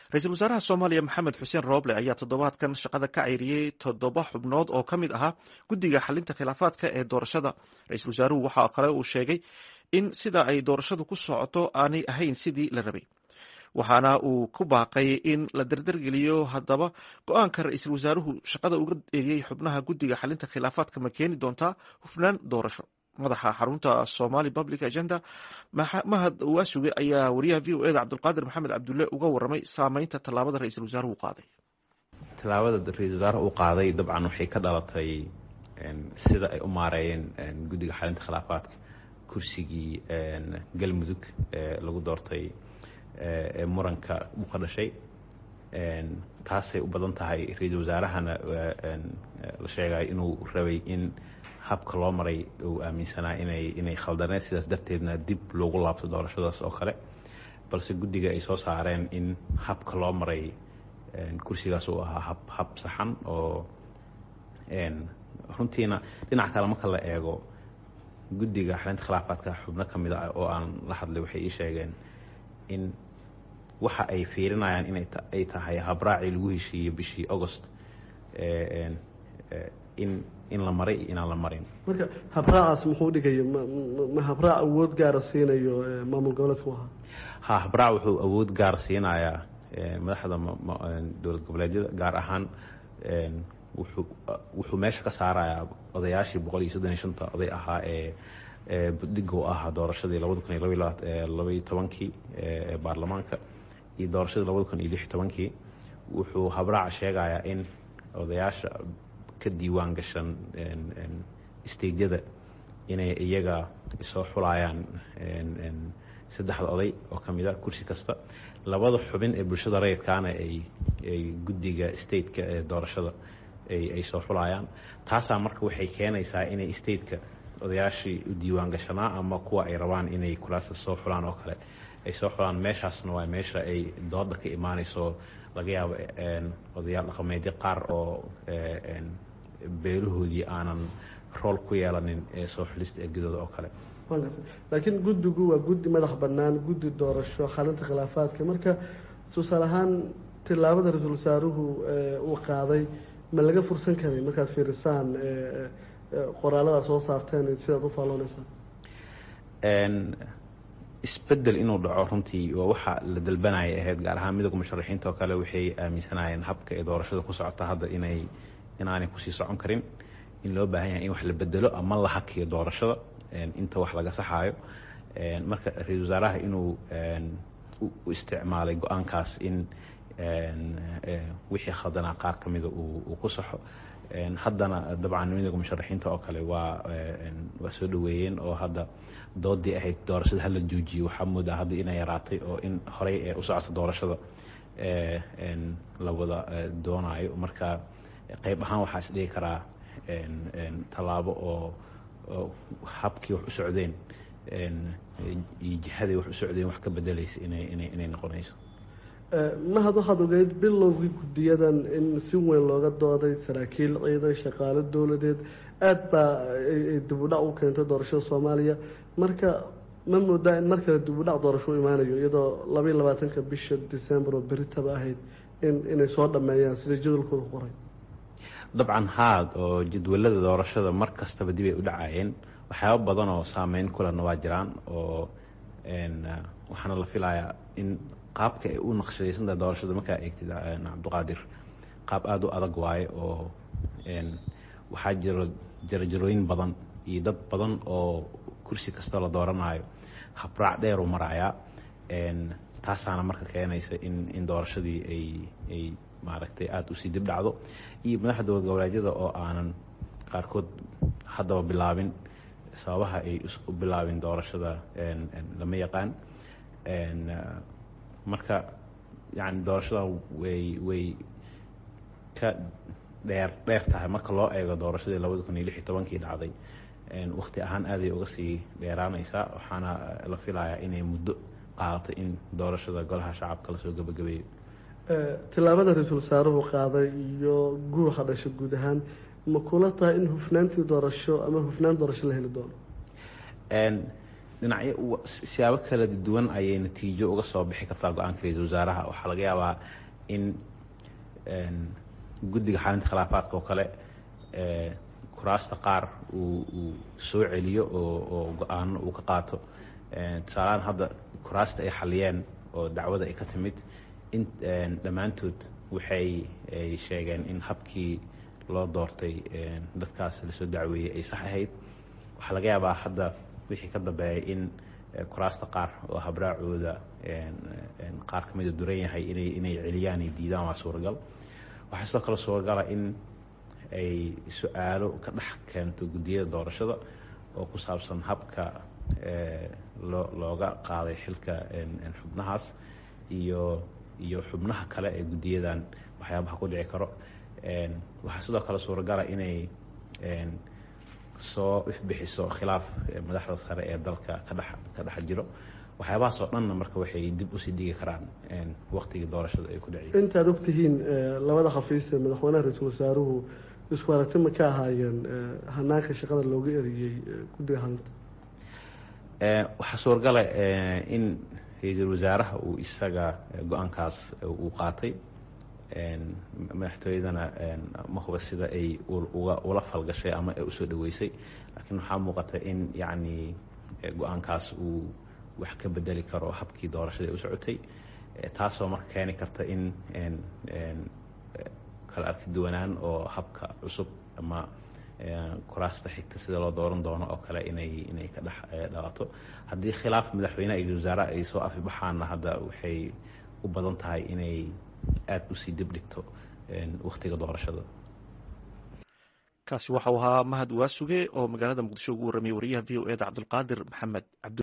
ra-iisul wasaaraha soomaaliya maxamed xuseen rooble ayaa toddobaadkan shaqada ka cayriyey toddoba xubnood oo ka mid ahaa guddiga xalinta khilaafaadka ee doorashada ra-iisul wasaaruhu waxaa kale uu sheegay in sida ay doorashadu ku socoto aanay ahayn sidii la rabay waxaana uu ku baaqay in la dardargeliyo haddaba go-aanka ra-iisul wasaaruhu shaqada uga eriyey xubnaha guddiga xalinta khilaafaadka ma keeni doontaa hufnaan doorasho madaxa xarunta somali public agenda mahad waasuge ayaa wariyaha v o eda cabdulqaadir maxamed cabdulle uga waramay saameynta tallaabada ra-iisul wasaaruhu qaaday tallaabada ra-iisul wasaaraha u qaaday dabcan waxay ka dhalatay sida ay u maareeyeen guddiga xalinta khilaafaadka kursigii galmudug ee lagu doortay ee muranka u ka dhashay taasay u badan tahay ra-iisul wasaarahana la sheegay inuu rabay in habka loo maray uu aaminsanaa inay inay khaldaneed sidaas darteedna dib loogu laabto doorashadaas oo kale balse guddiga ay soo saareen in habka loo maray kursigaas uu ahaa hab hab saxan oo runtiina dhinac kale marka la eego guddiga xalinta khilaafaadka xubno ka mid ah oo aan la hadlay waxay ii sheegeen in waxa ay fiirinayaan inay ay tahay habraacii lagu heshiiyey bishii agost in in la maray iyo inaan la marin marka habraacaas muxuu dhigayo ma habraac awood gaara siinayo maamul goboleedku ahaa ha habraac wuxuu awood gaar siinayaa madaxda dowlad goboleedyada gaar ahaan wuxuu wuxuu meesha ka saarayaa odayaashii boqol iyo soddon iyo shanta oday ahaa ee budhiga u ahaa doorashadii labada kun iyo labaiyo tobankii ee baarlamaanka iyo doorashadii labada kun iyo lix iyo tobankii wuxuu habraaca sheegayaa in odayaasha ka diiwaan gashan steydyada inay iyaga soo xulayaan saddexda oday oo ka mid a kursi kasta labada xubin ee bulshada rayidkaana ay ay guddiga stateka ee doorashada ay soo xulayaan taasaa marka waxay keenaysaa inay stateka odayaashii u diiwaan gashanaa ama kuwa ay rabaan inay kulaasta soo xulaan oo kale ay soo xulaan meeshaasna waa meesha ay dooda ka imaanayso laga yaabo odayaal dhaqameedyo qaar oo beelahoodii aanan rool ku yeelanin ee soo xulista ergadooda oo kale laakiin guddigu waa guddi madax bannaan guddi doorasho xalinta khilaafaadka marka tusaale ahaan tillaabada ra-iisul wasaaruhu uu qaaday ma laga fursan karay markaad fiirisaan qoraalada soo saarteen sidaad u faallooneysaan isbedel inuu dhaco runtii waa waxa la dalbanaya ahayd gaar ahaan midooda musharaxiinta oo kale waxay aaminsanaayeen habka ee doorashada ku socota hadda inay inaanay kusii socon karin in loo baahan yahay in wax la bedelo ama la hakiyo doorashada inta wax laga saxaayo marka ra-iisul wasaaraha inuu u isticmaalay go-aankaas in wixii khaldanaa qaar ka mida uu ku saxo haddana dabcan midooda musharaxiinta oo kale waa waa soo dhaweeyeen oo hadda doodii ahayd doorashada hala joojiyo waxaa moodaa hadda inay yaraatay oo in horey ee u socota doorashada la wada doonaayo marka qayb ahaan waxaa is dhigi karaa tallaabo oo habkii wax u socdeen iyo jihadii wax u socdeen wax ka bedelaysa inay inay inay noqonayso mahad waxaad ogeyd bilowgii guddiyadan in si weyn looga dooday saraakiil ciidan shaqaalo dowladeed aada baa ay dibudhac u keentay doorashada soomaaliya marka ma moodaa in mar kale dibudhac doorasho u imaanayo iyadoo labaiyo labaatanka bisha december oo beritaba ahayd in inay soo dhameeyaan sida jadwalkooda qoray dabcan haad oo jadwalada doorashada mar kastaba dib ay u dhacayeen waxyaaba badan oo saameyn kulana waa jiraan oo waxaana la filayaa in qaabka ay u naqshadaysantahay doorashada markaa eegtid cabdiqaadir qaab aada u adag waaye oo waxaa jiro jarajarooyin badan iyo dad badan oo kursi kasta la dooranayo habraac dheer u marayaa taasaana marka keenaysa in in doorashadii ay ay maaragtay aada usii dib dhacdo iyo madaxda dowlad goboleedyada oo aanan qaarkood haddaba bilaabin sababaha ay u bilaabin doorashada lama yaqaan marka yani doorashada way way ka dheer dheer tahay marka loo eego doorashadii labada kun iyo lix iyo tobankii dhacday wakti ahaan aaday uga sii dheeraanaysaa waxaana la filayaa inay muddo qaadato in doorashada golaha shacabka lasoo gebagabeeyo tillaabada ra-iisul wasaaruhu qaaday iyo guuxa dhasha guud ahaan ma kula tahay in hufnaantii doorasho ama hufnaan doorasho la heli doono dhinacyo siyaabo kala duwan ayay natiijo uga soo bixi kartaa go-aanka ra-iisul wasaaraha waxaa laga yaabaa in guddiga xalinta khilaafaadka oo kale kuraasta qaar uu uu soo celiyo oo oo go-aano uu ka qaato tusaalahaan hadda kuraasta ay xaliyeen oo dacwada ay ka timid in dhammaantood waxay ay sheegeen in habkii loo doortay dadkaas lasoo dacweeyey ay sax ahayd waxaa laga yaabaa hadda wixii ka dambeeyay in kuraasta qaar oo habraacooda qaar ka mida duran yahay inay inay celiyaan ay diidaan waa suuragal waxaa sidoo kale suuragala in ay su-aalo ka dhex keento guddiyada doorashada oo ku saabsan habka loo looga qaaday xilka xubnahaas iyo iyo xubnaha kale ee guddiyadan waxyaabaha ku dhici karo waxaa sidoo kale suuragala inay soo ifbixiso khilaaf madaxda sare ee dalka ka dhex ka dhex jiro waxyaabahaas oo dhanna marka waxay dib usii dhigi karaan waktigii doorashada ay ku dhaciyay intaad ogtihiin labada khafiis ee madaxweynaha ra-iisul wasaaruhu isku aragti ma ka ahaayeen hanaanka shaqada looga eriyey guddiga halinta waxaa suuragala in ra-iisul wasaaraha uu isaga go-aankaas uu qaatay madaxtooyadana ma huba sida ay uga ula falgashay ama ay usoo dhaweysay laakiin waxaa muuqata in yacni go-aankaas uu wax ka bedeli karo habkii doorashada u socotay taasoo marka keeni karta in kala arki duwanaan oo habka cusub ama kuraasta xigta sida loo dooran doono oo kale inay inay ka dhex dhalato haddii khilaaf madaxweyneha iyo wasaaraha ay soo afibaxaanna hadda waxay u badan tahay inay aada usii dib dhigto waktiga doorashada kaasi waxau ahaa mahad waasuge oo magaalada muqdisho ugu warramiyey wariyaha v o e da cabdulqaadir maxamed cabdi